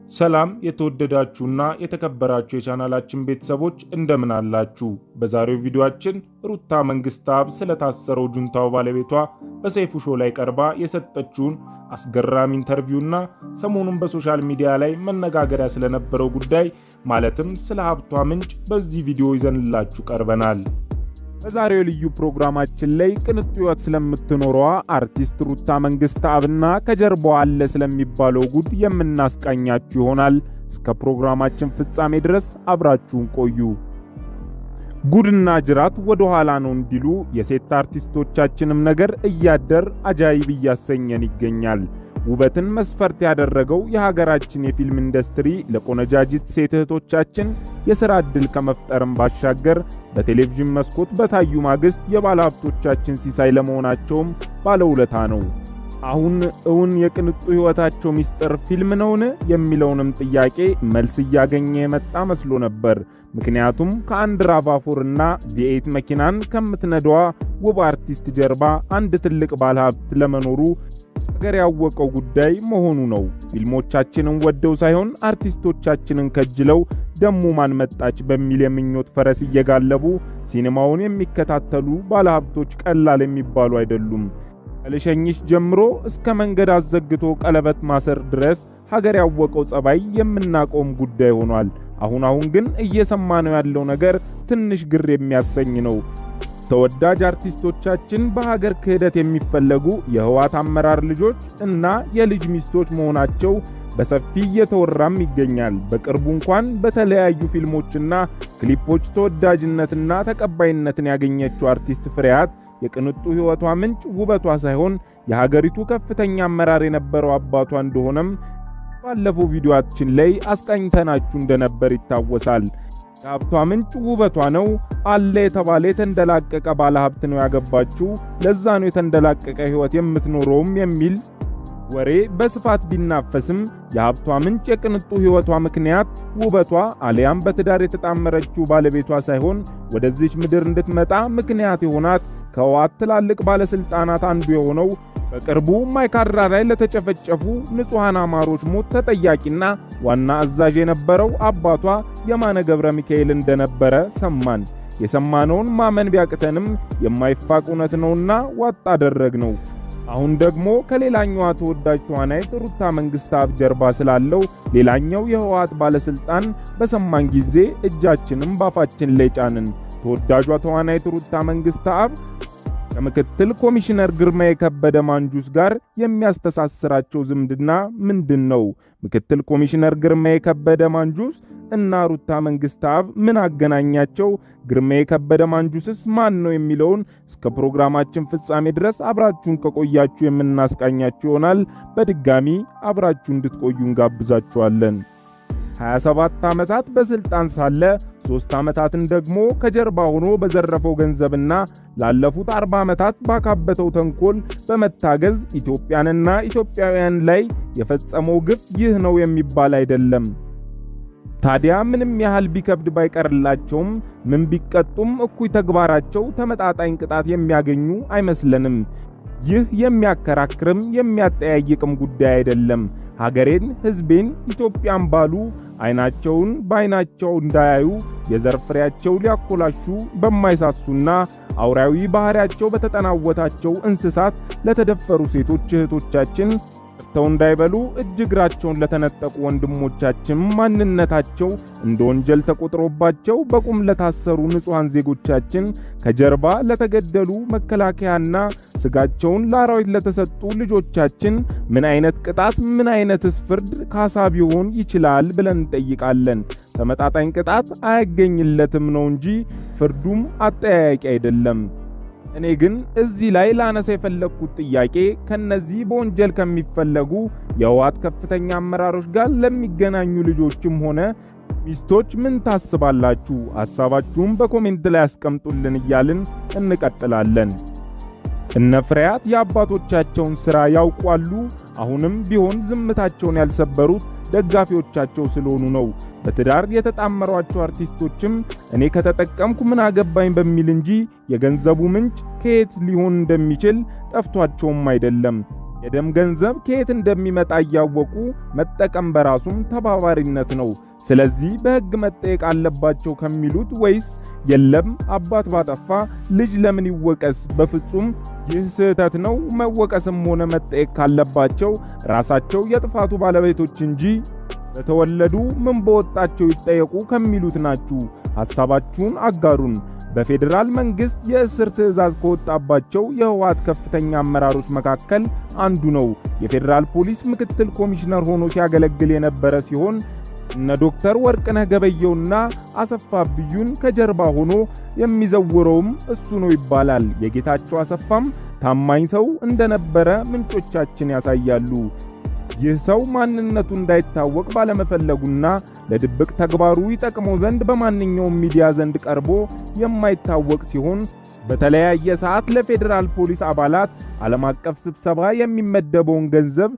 ሰላም የተወደዳችሁና የተከበራችሁ የቻናላችን ቤተሰቦች እንደምን አላችሁ? በዛሬው ቪዲዮአችን ሩታ መንግሥተአብ ስለታሰረው ጁንታው ባለቤቷ በሰይፉ ሾው ላይ ቀርባ የሰጠችውን አስገራሚ ኢንተርቪውና ሰሞኑን በሶሻል ሚዲያ ላይ መነጋገሪያ ስለነበረው ጉዳይ ማለትም ስለ ሀብቷ ምንጭ በዚህ ቪዲዮ ይዘንላችሁ ቀርበናል። በዛሬው ልዩ ፕሮግራማችን ላይ ቅንጡ ሕይወት ስለምትኖረዋ አርቲስት ሩታ መንግሥተአብና ከጀርባዋ አለ ስለሚባለው ጉድ የምናስቃኛችሁ ይሆናል። እስከ ፕሮግራማችን ፍጻሜ ድረስ አብራችሁን ቆዩ። ጉድና ጅራት ወደ ኋላ ነው እንዲሉ የሴት አርቲስቶቻችንም ነገር እያደር አጃይብ እያሰኘን ይገኛል። ውበትን መስፈርት ያደረገው የሀገራችን የፊልም ኢንዱስትሪ ለቆነጃጅት ሴት እህቶቻችን የሥራ ዕድል ከመፍጠርም ባሻገር በቴሌቪዥን መስኮት በታዩ ማግስት የባለሀብቶቻችን ሲሳይ ለመሆናቸውም ባለውለታ ነው። አሁን እውን የቅንጡ ሕይወታቸው ምስጢር ፊልም ነውን የሚለውንም ጥያቄ መልስ እያገኘ የመጣ መስሎ ነበር። ምክንያቱም ከአንድ ራቫፎርና ቪኤት መኪናን ከምትነዳዋ ውብ አርቲስት ጀርባ አንድ ትልቅ ባለሀብት ለመኖሩ ሀገር ያወቀው ጉዳይ መሆኑ ነው። ፊልሞቻችንን ወደው ሳይሆን አርቲስቶቻችንን ከጅለው ደሞ ማን መጣች በሚል የምኞት ፈረስ እየጋለቡ ሲኔማውን የሚከታተሉ ባለሀብቶች ቀላል የሚባሉ አይደሉም። ከልሸኝሽ ጀምሮ እስከ መንገድ አዘግቶ ቀለበት ማሰር ድረስ ሀገር ያወቀው ጸባይ የምናቆም ጉዳይ ሆኗል። አሁን አሁን ግን እየሰማነው ያለው ነገር ትንሽ ግር የሚያሰኝ ነው። ተወዳጅ አርቲስቶቻችን በሀገር ክህደት የሚፈለጉ የህወሓት አመራር ልጆች እና የልጅ ሚስቶች መሆናቸው በሰፊ እየተወራም ይገኛል። በቅርቡ እንኳን በተለያዩ ፊልሞችና ክሊፖች ተወዳጅነትና ተቀባይነትን ያገኘችው አርቲስት ፍሬያት የቅንጡ ሕይወቷ ምንጭ ውበቷ ሳይሆን የሀገሪቱ ከፍተኛ አመራር የነበረው አባቷ እንደሆነም ባለፈው ቪዲዮአችን ላይ አስቃኝተናችሁ እንደነበር ይታወሳል። የሀብቷ ምንጭ ውበቷ ነው አለ የተባለ የተንደላቀቀ ባለ ሀብት ነው ያገባችው፣ ለዛ ነው የተንደላቀቀ ሕይወት የምትኖረውም የሚል ወሬ በስፋት ቢናፈስም የሀብቷ ምንጭ የቅንጡ ሕይወቷ ምክንያት ውበቷ አሊያም በትዳር የተጣመረችው ባለቤቷ ሳይሆን ወደዚች ምድር እንድትመጣ ምክንያት የሆናት ከህወሓት ትላልቅ ባለስልጣናት አንዱ የሆነው በቅርቡ ማይካድራ ላይ ለተጨፈጨፉ ንጹሐን አማሮች ሞት ተጠያቂና ዋና አዛዥ የነበረው አባቷ የማነ ገብረ ሚካኤል እንደነበረ ሰማን። የሰማነውን ማመን ቢያቅተንም የማይፋቅ እውነት ነውና ዋጥ አደረግ ነው። አሁን ደግሞ ከሌላኛዋ ተወዳጅ ተዋናይት ሩታ መንግሥተአብ ጀርባ ስላለው ሌላኛው የህወሓት ባለስልጣን በሰማን ጊዜ እጃችንም ባፋችን ላይ ጫንን። ተወዳጇ ተዋናይት ሩታ መንግሥተአብ ከምክትል ኮሚሽነር ግርማ የከበደ ማንጁስ ጋር የሚያስተሳስራቸው ዝምድና ምንድን ነው? ምክትል ኮሚሽነር ግርማ የከበደ ማንጁስ እና ሩታ መንግሥተአብ ምን አገናኛቸው? ግርማ የከበደ ማንጁስስ ማን ነው የሚለውን እስከ ፕሮግራማችን ፍጻሜ ድረስ አብራችሁን ከቆያችሁ የምናስቃኛችሁ ይሆናል። በድጋሚ አብራችሁ እንድትቆዩ እንጋብዛችኋለን። 27 ዓመታት በስልጣን ሳለ ሶስት ዓመታትን ደግሞ ከጀርባ ሆኖ በዘረፈው ገንዘብና ላለፉት 40 ዓመታት ባካበተው ተንኮል በመታገዝ ኢትዮጵያንና ኢትዮጵያውያን ላይ የፈጸመው ግፍ ይህ ነው የሚባል አይደለም። ታዲያ ምንም ያህል ቢከብድ ባይቀርላቸውም ምን ቢቀጡም እኩይ ተግባራቸው ተመጣጣኝ ቅጣት የሚያገኙ አይመስለንም። ይህ የሚያከራክርም የሚያጠያይቅም ጉዳይ አይደለም። ሀገሬን፣ ሕዝቤን፣ ኢትዮጵያን ባሉ አይናቸውን በአይናቸው እንዳያዩ የዘር ፍሬያቸው ሊያኮላሹ በማይሳሱና አውራዊ ባህሪያቸው በተጠናወታቸው እንስሳት ለተደፈሩ ሴቶች እህቶቻችን ተው እንዳይበሉ እጅ እግራቸውን ለተነጠቁ ወንድሞቻችን ማንነታቸው እንደ ወንጀል ተቆጥሮባቸው በቁም ለታሰሩ ንጹሐን ዜጎቻችን ከጀርባ ለተገደሉ መከላከያና ስጋቸውን ለአራዊት ለተሰጡ ልጆቻችን ምን አይነት ቅጣት ምን አይነትስ ፍርድ ካሳ ቢሆን ይችላል ብለን እንጠይቃለን። ተመጣጣኝ ቅጣት አያገኝለትም ነው እንጂ ፍርዱም አጠያያቂ አይደለም። እኔ ግን እዚህ ላይ ላነሳ የፈለግኩት ጥያቄ ከነዚህ በወንጀል ከሚፈለጉ የህወሓት ከፍተኛ አመራሮች ጋር ለሚገናኙ ልጆችም ሆነ ሚስቶች ምን ታስባላችሁ? ሐሳባችሁን በኮሜንት ላይ ያስቀምጡልን እያልን እንቀጥላለን። እነ ፍሬያት የአባቶቻቸውን ሥራ ያውቋሉ። አሁንም ቢሆን ዝምታቸውን ያልሰበሩት ደጋፊዎቻቸው ስለሆኑ ነው። በትዳር የተጣመሯቸው አርቲስቶችም እኔ ከተጠቀምኩ ምን አገባኝ በሚል እንጂ የገንዘቡ ምንጭ ከየት ሊሆን እንደሚችል ጠፍቷቸውም አይደለም። የደም ገንዘብ ከየት እንደሚመጣ እያወቁ መጠቀም በራሱም ተባባሪነት ነው። ስለዚህ በሕግ መጠየቅ አለባቸው ከሚሉት ወይስ የለም አባት ባጠፋ ልጅ ለምን ይወቀስ? በፍጹም ይህ ስህተት ነው። መወቀስም ሆነ መጠየቅ ካለባቸው ራሳቸው የጥፋቱ ባለቤቶች እንጂ በተወለዱ ምን በወጣቸው ይጠየቁ ከሚሉት ናችሁ። ሐሳባችሁን አጋሩን። በፌዴራል መንግስት የእስር ትዕዛዝ ከወጣባቸው የህወሓት ከፍተኛ አመራሮች መካከል አንዱ ነው። የፌዴራል ፖሊስ ምክትል ኮሚሽነር ሆኖ ሲያገለግል የነበረ ሲሆን እነ ዶክተር ወርቅነህ ገበየውና አሰፋ ብዩን ከጀርባ ሆኖ የሚዘውረውም እሱ ነው ይባላል። የጌታቸው አሰፋም ታማኝ ሰው እንደነበረ ምንጮቻችን ያሳያሉ። ይህ ሰው ማንነቱ እንዳይታወቅ ባለመፈለጉና ለድብቅ ተግባሩ ይጠቅመው ዘንድ በማንኛውም ሚዲያ ዘንድ ቀርቦ የማይታወቅ ሲሆን በተለያየ ሰዓት ለፌዴራል ፖሊስ አባላት ዓለም አቀፍ ስብሰባ የሚመደበውን ገንዘብ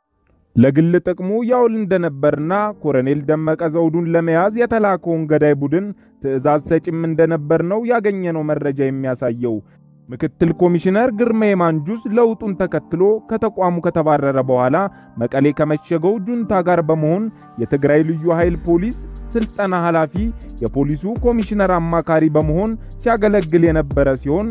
ለግል ጥቅሙ ያውል እንደነበርና ኮሎኔል ደመቀ ዘውዱን ለመያዝ የተላከውን ገዳይ ቡድን ትዕዛዝ ሰጪም እንደነበር ነው ያገኘነው መረጃ የሚያሳየው። ምክትል ኮሚሽነር ግርማይ ማንጁስ ለውጡን ተከትሎ ከተቋሙ ከተባረረ በኋላ መቀሌ ከመሸገው ጁንታ ጋር በመሆን የትግራይ ልዩ ኃይል ፖሊስ ስልጠና ኃላፊ፣ የፖሊሱ ኮሚሽነር አማካሪ በመሆን ሲያገለግል የነበረ ሲሆን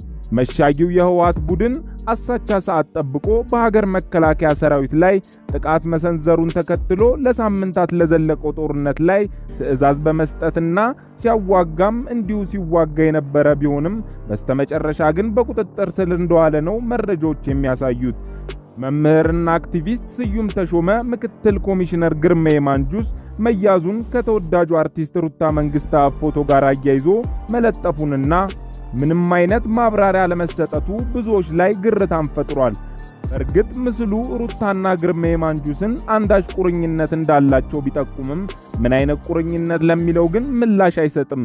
መሻጊው የህወሓት ቡድን አሳቻ ሰዓት ጠብቆ በሀገር መከላከያ ሰራዊት ላይ ጥቃት መሰንዘሩን ተከትሎ ለሳምንታት ለዘለቀው ጦርነት ላይ ትዕዛዝ በመስጠትና ሲያዋጋም እንዲሁ ሲዋጋ የነበረ ቢሆንም በስተመጨረሻ ግን በቁጥጥር ስር እንደዋለ ነው መረጃዎች የሚያሳዩት። መምህርና አክቲቪስት ስዩም ተሾመ ምክትል ኮሚሽነር ግርማይ ማንጁስ መያዙን ከተወዳጁ አርቲስት ሩታ መንግሥተአብ ፎቶ ጋር አያይዞ መለጠፉንና ምንም አይነት ማብራሪያ ለመሰጠቱ ብዙዎች ላይ ግርታን ፈጥሯል። በእርግጥ ምስሉ ሩታና ግርማይ ማንጁስን አንዳች ቁርኝነት እንዳላቸው ቢጠቁምም ምን አይነት ቁርኝነት ለሚለው ግን ምላሽ አይሰጥም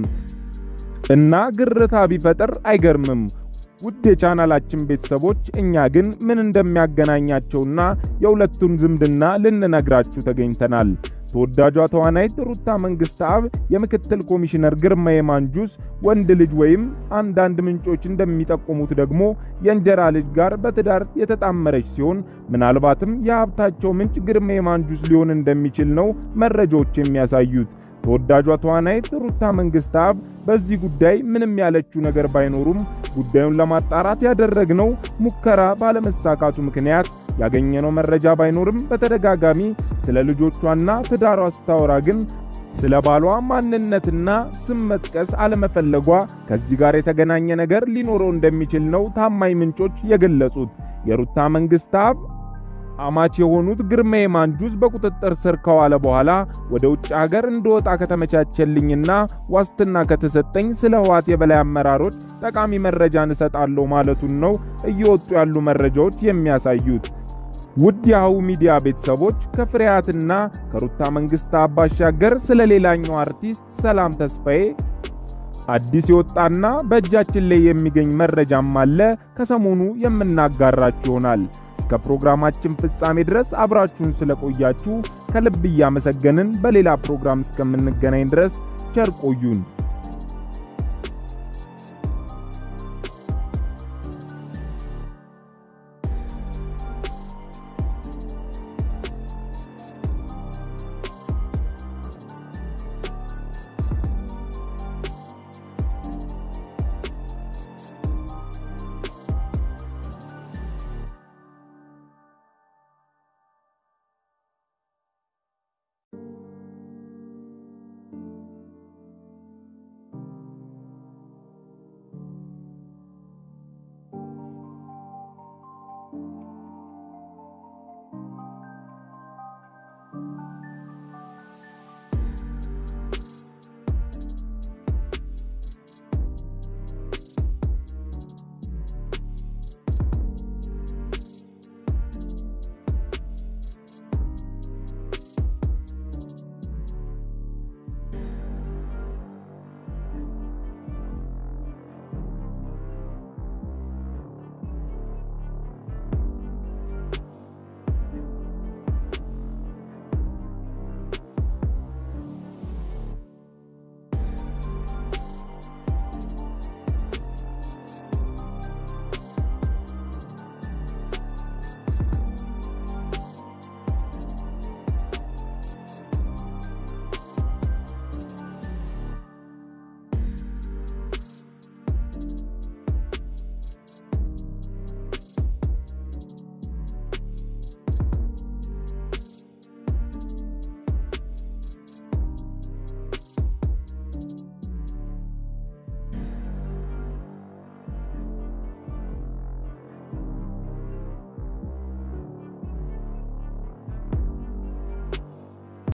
እና ግርታ ቢፈጥር አይገርምም። ውድ የቻናላችን ቤተሰቦች እኛ ግን ምን እንደሚያገናኛቸውና የሁለቱን ዝምድና ልንነግራችሁ ተገኝተናል። ተወዳጇ ተዋናይት ሩታ መንግሥተአብ የምክትል ኮሚሽነር ግርማይ ማንጁስ ወንድ ልጅ ወይም አንዳንድ ምንጮች እንደሚጠቁሙት ደግሞ የእንጀራ ልጅ ጋር በትዳር የተጣመረች ሲሆን ምናልባትም የሀብታቸው ምንጭ ግርማይ ማንጁስ ሊሆን እንደሚችል ነው መረጃዎች የሚያሳዩት። ተወዳጇ ተዋናይት ሩታ መንግሥተአብ በዚህ ጉዳይ ምንም ያለችው ነገር ባይኖሩም ጉዳዩን ለማጣራት ያደረግነው ሙከራ ባለመሳካቱ ምክንያት ያገኘነው መረጃ ባይኖርም በተደጋጋሚ ስለ ልጆቿና ትዳሯ ስታወራ ግን ስለ ባሏ ማንነትና ስም መጥቀስ አለመፈለጓ ከዚህ ጋር የተገናኘ ነገር ሊኖረው እንደሚችል ነው ታማኝ ምንጮች የገለጹት። የሩታ መንግሥተአብ አማች የሆኑት ግርማይ ማንጁስ በቁጥጥር ስር ከዋለ በኋላ ወደ ውጭ ሀገር እንደወጣ ከተመቻቸልኝና ዋስትና ከተሰጠኝ ስለ ህወሓት የበላይ አመራሮች ጠቃሚ መረጃን እሰጣለሁ ማለቱን ነው እየወጡ ያሉ መረጃዎች የሚያሳዩት። ውድ የአሁ ሚዲያ ቤተሰቦች ከፍሬያትና ከሩታ መንግሥተአብ ባሻገር ስለ ሌላኛው አርቲስት ሰላም ተስፋዬ አዲስ የወጣና በእጃችን ላይ የሚገኝ መረጃም አለ። ከሰሞኑ የምናጋራችሁ ይሆናል። እስከ ፕሮግራማችን ፍጻሜ ድረስ አብራችሁን ስለቆያችሁ ከልብ እያመሰገንን በሌላ ፕሮግራም እስከምንገናኝ ድረስ ቸር ቆዩን።